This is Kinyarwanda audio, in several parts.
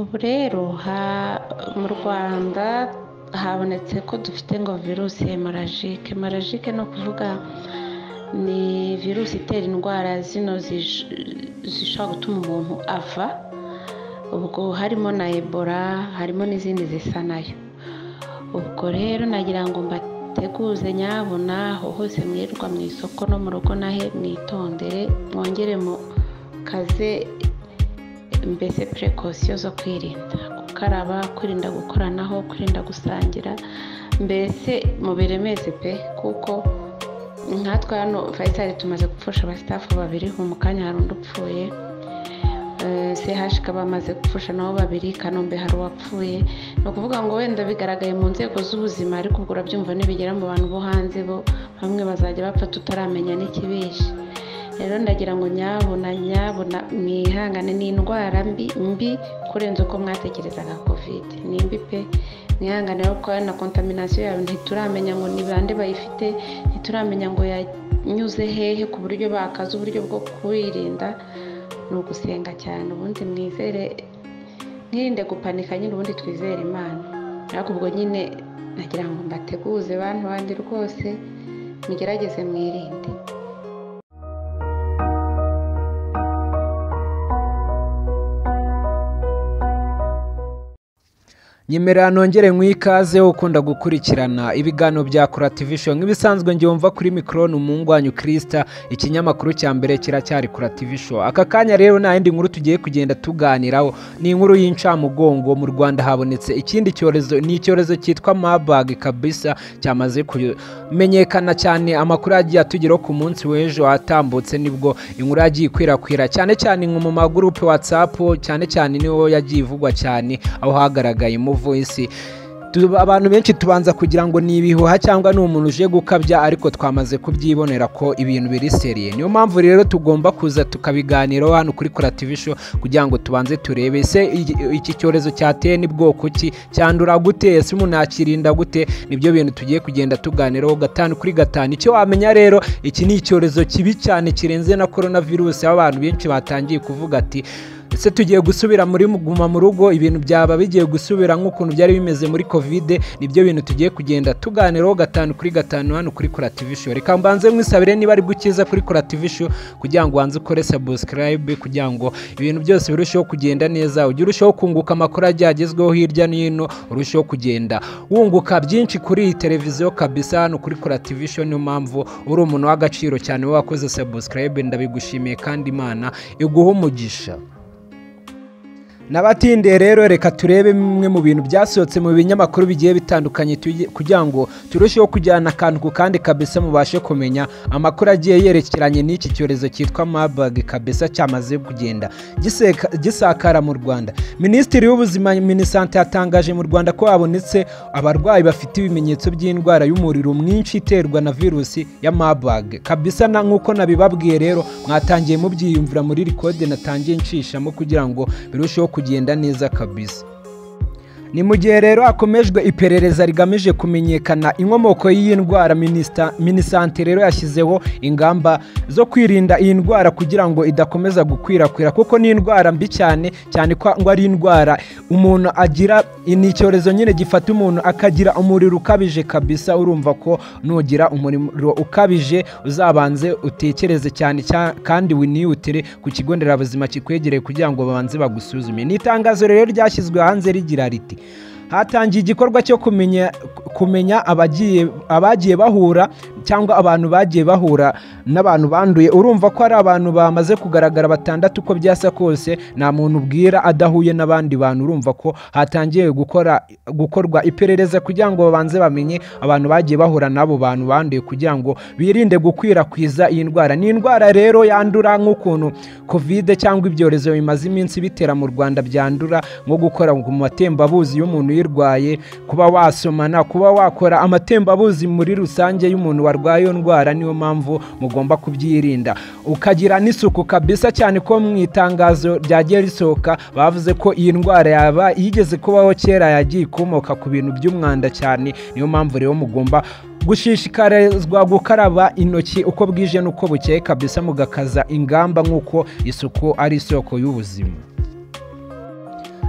ubu rero mu rwanda habonetse ko dufite ngo virusi hemarajike hemarajike ni ukuvuga ni virusi itera indwara zino zishobora gutuma umuntu ava ubwo harimo na ebola harimo n'izindi zisa nayo ubwo rero nagira ngo mbateguze nyabona aho hose mwirirwa mu isoko no mu rugo nahe mwitondere mwongere mu kaze mbese purekosiyo zo kwirinda gukaraba kwirinda gukoranaho kwirinda gusangira mbese mubiremeze pe kuko nkatwe hano fayisari tumaze gupfusha abasitafu babiri mu kanya hari undi upfuye sehashika bamaze gupfusha nabo babiri kanombe hari uwapfuye ni ukuvuga ngo wenda bigaragaye mu nzego z'ubuzima ariko ubwo urabyumva n'ibigera mu bantu bo hanze bo bamwe bazajya bapfa tutaramenya n'ikibishe rero ndagira ngo nyabona nyabona mwihangane ni indwara mbi mbi kurenza uko mwatekerezaga kovide ni mbi pe mwihangane kuko na kontaminasiyo yawe ntituramenya ngo ni bande bayifite ntituramenya ngo yanyuze hehe ku buryo bakaza uburyo bwo kuyirinda ni ugusenga cyane ubundi mwizere mwirinde gupanika nyine ubundi twizere imana ariko ubwo nyine nagira ngo mbateguze bantu bandi rwose mugerageze mwirinde nyemera nongere nk'ikaze ukunda gukurikirana ibiganiro bya kura show nk'ibisanzwe ngiye kuri mikoro ni umungwanyu kirisita ikinyamakuru cya mbere kiracyari kura show aka kanya rero nta yindi nkuru tugiye kugenda tuganiraho ni inkuru y'incamugongo mu rwanda habonetse ikindi cyorezo ni icyorezo cyitwa mabag kabisa cyamaze kumenyekana cyane amakuru yagiye atugeraho ku munsi w'ejo atambutse nibwo inkuru yagiye ikwirakwira cyane cyane mu magurupe watsapu cyane cyane niwo yagiye ivugwa cyane aho hagaragaye mu voisi abantu benshi tubanza kugira ngo ni ibihuha cyangwa ni umuntu uje gukabya ariko twamaze kubyibonera ko ibintu biri seriye niyo mpamvu rero tugomba kuza tukabiganiraho hano kuri kora tv show kugira ngo tubanze turebe se iki cyorezo cyateye ni bwoko ki cyandura gute ese umuntu yakirinda gute nibyo bintu tugiye kugenda tuganiraho gatanu kuri gatanu icyo wamenya rero iki ni icyorezo kibi cyane kirenze na korona virusi aho abantu benshi batangiye kuvuga ati ese tugiye gusubira muri guma mu rugo ibintu byaba bigiye gusubira nk'ukuntu byari bimeze muri kovide nibyo bintu tugiye kugenda tuganiraho gatanu kuri gatanu hano kuri kora tivi show reka mbanze mwisabire niba ari gukiza kuri kora tivi show kugira ngo ubanze ukore sabusikarayibe kugira ngo ibintu byose birusheho kugenda neza ujye urushaho kunguka amakuru agiye agezweho hirya no hino urusheho kugenda wunguka byinshi kuri iyi televiziyo kabisa hano kuri kora tivi show niyo mpamvu uri umuntu w'agaciro cyane wakoze sabusikarayibe ndabigushimiye kandi imana iguha umugisha n'abatinde rero reka turebe bimwe mu bintu byasohotse mu binyamakuru bigiye bitandukanye kugira ngo turusheho kujyana akantu ku kandi kabisa mubashe kumenya amakuru agiye yerekeranye n'iki cyorezo cyitwa mabag kabisa cyamaze kugenda gisakara mu rwanda minisitiri w'ubuzima minisante yatangaje mu rwanda ko habonetse abarwayi bafite ibimenyetso by'indwara y'umuriro mwinshi iterwa na virusi ya mabag kabisa na nk'uko nabibabwiye rero mwatangiye mubyiyumvira muri rikode natangiye nshishamo kugira ngo birusheho kugenda neza kabisa ni mu gihe rero hakomejwe iperereza rigamije kumenyekana inkomoko y'iyi ndwara minisante rero yashyizeho ingamba zo kwirinda iyi ndwara kugira ngo idakomeza gukwirakwira kuko ni indwara mbi cyane cyane ko ari indwara umuntu agira ni icyorezo nyine gifata umuntu akagira umuriro ukabije kabisa urumva ko nugira umuriro ukabije uzabanze utekereze cyane kandi winihutire ku kigo nderabuzima kikwegereye kugira ngo babanze bagusuzume ni itangazo rero ryashyizwe hanze rigira riti hatangiye igikorwa cyo kumenya kumenya abagiye bahura cyangwa abantu bagiye bahura n'abantu banduye urumva ko ari abantu bamaze kugaragara batandatu uko byasa kose nta muntu ubwira adahuye n'abandi bantu urumva ko hatangiye gukora gukorwa iperereza kugira ngo babanze bamenye abantu bagiye bahura n'abo bantu banduye kugira ngo birinde gukwirakwiza iyi ndwara ni indwara rero yandura nk'ukuntu kovide cyangwa ibyorezo bimaze iminsi bitera mu rwanda byandura nko gukora mu matembabuzi y'umuntu uyirwaye kuba wasomana kuba wakora amatembabuzi muri rusange y'umuntu warwaye iyo ndwara niyo mpamvu mugomba kubyirinda ukagira n'isuku kabisa cyane ko mu itangazo ryagiye risohoka bavuze ko iyi ndwara yaba yigeze kubaho kera yagiye ikomoka ku bintu by'umwanda cyane niyo mpamvu rero mugomba gushishikarizwa gukaraba intoki uko bwije n'uko bukeye kabisa mugakaza ingamba nk'uko isuku ari isoko y'ubuzima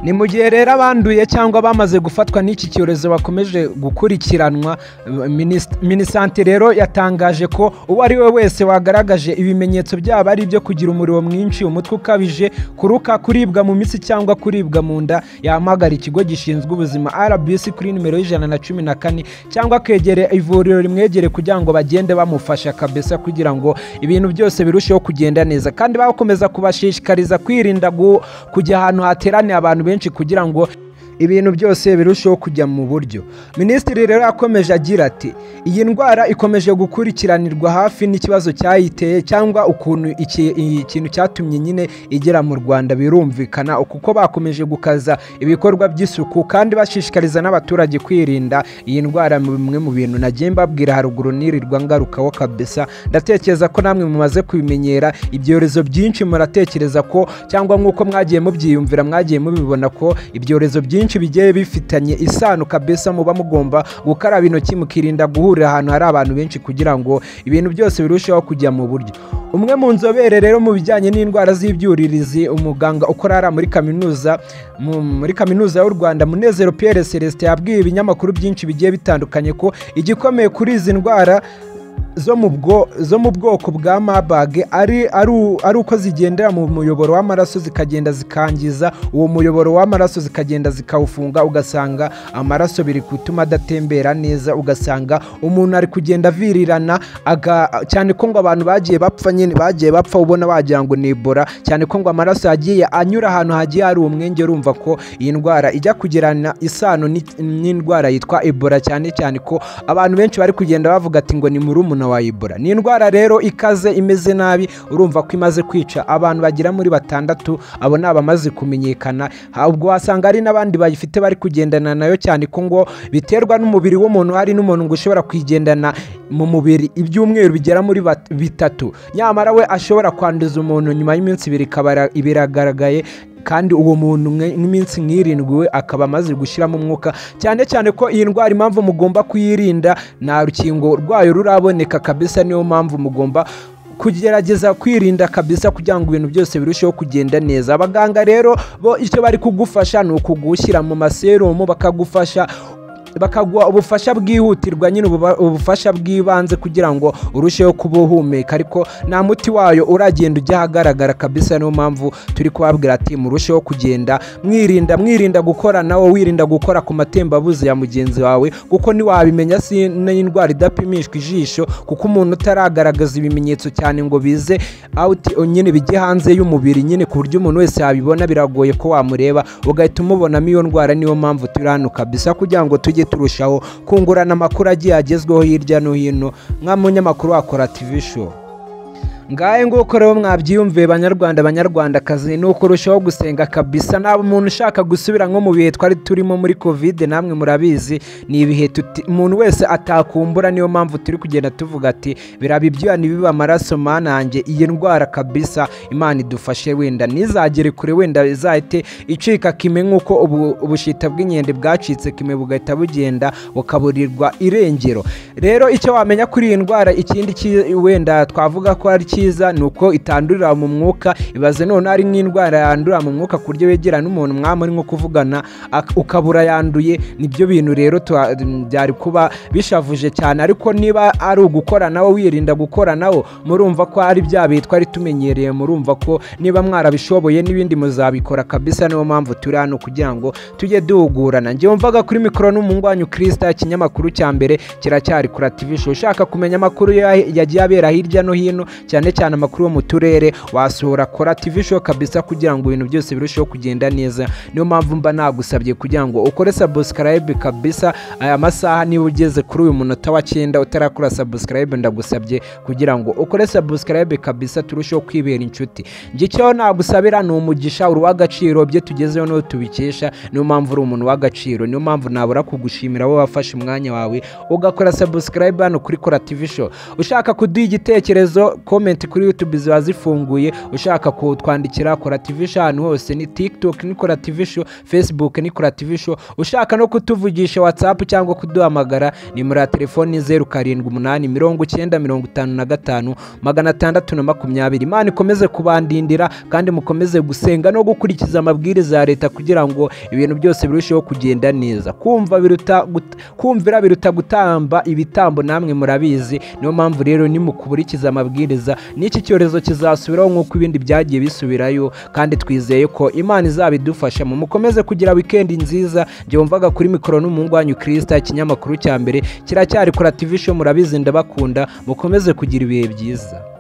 ni mu gihe rero abanduye cyangwa bamaze gufatwa n'iki cyorezo bakomeje gukurikiranwa Minis- minisante rero yatangaje ko uwo ari we wese wagaragaje ibimenyetso byaba ari ibyo kugira umuriro mwinshi umutwe ukabije kuruka kuribwa mu mitsi cyangwa kuribwa mu nda yahamagara ikigo gishinzwe ubuzima rbc kuri nimero y'ijana na cumi na kane cyangwa akegera ivuriro rimwegere kugira ngo bagende bamufasha kabisa kugira ngo ibintu byose birusheho kugenda neza kandi bakomeza kubashishikariza kwirinda gu- kujya ahantu hateraniye abantu benshi kugira ngo ibintu byose birusheho kujya mu buryo minisitiri rero yakomeje agira ati iyi ndwara ikomeje gukurikiranirwa hafi n'ikibazo cyayiteye cyangwa ukuntu iki- iyi kintu cyatumye nyine igera mu rwanda birumvikana kuko bakomeje gukaza ibikorwa by'isuku kandi bashishikariza n'abaturage kwirinda iyi ndwara mu bimwe mu bintu nagiye mbabwira haruguru nirirwa ngarukaho kabisa ndatekereza ko namwe mumaze kubimenyera ibyorezo byinshi muratekereza ko cyangwa nk'uko mwagiye mubyiyumvira mwagiye mubibona ko ibyorezo byinshi bigiye bifitanye isano kabisa muba mugomba gukaraba intoki mukirinda guhurira ahantu hari abantu benshi kugira ngo ibintu byose birusheho kujya mu buryo umwe mu nzobere rero mu bijyanye n'indwara z'ibyuririzi umuganga ukora hariya muri kaminuza mu- muri kaminuza y'u rwanda munezero pierre celestin yabwiye ibinyamakuru byinshi bigiye bitandukanye ko igikomeye kuri izi ndwara zo mu bwo zo mu bwoko bwa mabage ari ari u- ari uko zigendera mu muyoboro w'amaraso zikagenda zikangiza uwo muyoboro w'amaraso zikagenda zikawufunga ugasanga amaraso biri gutuma adatembera neza ugasanga umuntu ari kugenda avirirana aga- cyane ko ngo abantu bagiye bapfa nyine bagiye bapfa ubona wagira ngo ni Ebola cyane ko ngo amaraso yagiye anyura ahantu hagiye hari umwenge urumva ko iyi ndwara ijya kugirana isano n'i- n'indwara yitwa Ebola cyane cyane ko abantu benshi bari kugenda bavuga ati ngo ni murumuna wa Ebola ni indwara rero ikaze imeze nabi urumva ko imaze kwica abantu bagera muri batandatu abo ni abamaze kumenyekana Ha- ubwo wasanga hari n'abandi bayifite bari kugendana nayo cyane ko ngo biterwa n'umubiri w'umuntu hari n'umuntu ngo ushobora kwigendana mu mubiri ibyumweru bigera muri bat- bitatu nyamara we ashobora kwanduza umuntu nyuma y'iminsi ibiri ikaba biragaragaye kandi uwo muntu mwe- nk'iminsi nk'irindwi we akaba amaze gushyiramo umwuka cyane cyane ko iyi ndwara impamvu mugomba kuyirinda nta rukingo rwayo ruraboneka kabisa niyo mpamvu mugomba kugerageza kwirinda kabisa kugira ngo ibintu byose birusheho kugenda neza abaganga rero bo icyo bari kugufasha ni ukugushyira mu maserumu bakagufasha bakaguha ubufasha bwihutirwa nyine ububa- ubufasha bw'ibanze kugira ngo urusheho kuba uhumeka ariko nta muti wayo uragenda ujya ahagaragara kabisa niyo mpamvu turi kubabwira ati murusheho kugenda mwirinda mwirinda gukora nawe wirinda gukora ku matembabuzi ya mugenzi wawe kuko ntiwabimenya si n'indwara idapimishwa ijisho kuko umuntu utaragaragaza ibimenyetso cyane ngo bize out nyine bijye hanze y'umubiri nyine ku buryo umuntu wese yabibona biragoye ko wamureba ugahita umubonamo iyo ndwara niyo mpamvu turi hano kabisa kugira ngo tujye turushaho kungurana amakuru agiye agezweho hirya no hino nka munyamakuru wakora tv show ngahe nguko rero mwabyiyumviye banyarwanda banyarwandakazi ni uko urushaho gusenga kabisa naba umuntu ushaka gusubira nko mu bihe twari turimo muri kovide namwe murabizi ni ibihe tuti- umuntu wese atakumbura niyo mpamvu turi kugenda tuvuga ati biraba ibyuya ntibibe amaraso manange iyi ndwara kabisa imana idufashe wenda ntizagere kure wenda izahite icika kime nk'uko ubu- ubushita bw'inkende bwacitse kime bugahita bugenda bukaburirwa irengero rero icyo wamenya kuri iyi ndwara ikindi cyi- wenda twavuga ko ari cyiza ni uko itandurira mu mwuka ibaze none ari nk'indwara yandura mu mwuka ku buryo wegera n'umuntu mwamuri nko kuvugana ak- ukabura yanduye nibyo bintu rero tuha- byari kuba bishavuje cyane ariko niba ari ugukora nawe wirinda gukora nawe murumva ko ari bya bihe twari tumenyereye murumva ko niba mwarabishoboye n'ibindi muzabikora kabisa niyo mpamvu turi hano kugira ngo tujye duhugurana njyewe mvaga kuri mikoro n'umungwanyu kirisita ikinyamakuru cya mbere kiracyari kuri TV show ushaka kumenya amakuru ya- yagiye abera hirya no hino cyane cyane amakuru yo mu turere wasura kora TV show kabisa kugira ngo ibintu byose birusheho kugenda neza niyo mpamvu mba nagusabye kugira ngo ukore subscribe kabisa aya masaha niba ugeze kuri uyu munota wa cyenda utarakora subscribe ndagusabye kugira ngo ukore subscribe kabisa turusheho kwibera inshuti njye icyo nagusabira ni umugisha uri uw'agaciro bye tugezeho n'uwo tubikesha niyo mpamvu uri umuntu w'agaciro niyo mpamvu nabura kugushimira wowe wafashe umwanya wawe ugakora subscribe hano kuri kora TV show ushaka kuduha igitekerezo comment konti kuri yutube ziba zifunguye ushaka kutwandikira kora tv show ahantu hose ni tiktok ni kora tv show facebook ni kora tv show ushaka no kutuvugisha whatsapp cyangwa kuduhamagara nimero ya telefoni zeru karindwi umunani mirongo icyenda mirongo itanu na gatanu magana atandatu na makumyabiri imana ikomeze kubandindira kandi mukomeze gusenga no gukurikiza amabwiriza ya leta kugira ngo ibintu byose birusheho kugenda neza kumva biruta gut- kumvira biruta gutamba ibitambo namwe murabizi niyo mpamvu rero nimukuburikiza amabwiriza n'iki cyorezo kizasubiraho nk'uko ibindi byagiye bisubirayo kandi twizeye ko imana izabidufashamo mukomeze kugira wikendi nziza byumvaga kuri mikoro n'umuhungu wanyu kirisita ikinyamakuru cya mbere kiracyari kora tv show murabizi ndabakunda mukomeze kugira ibihe byiza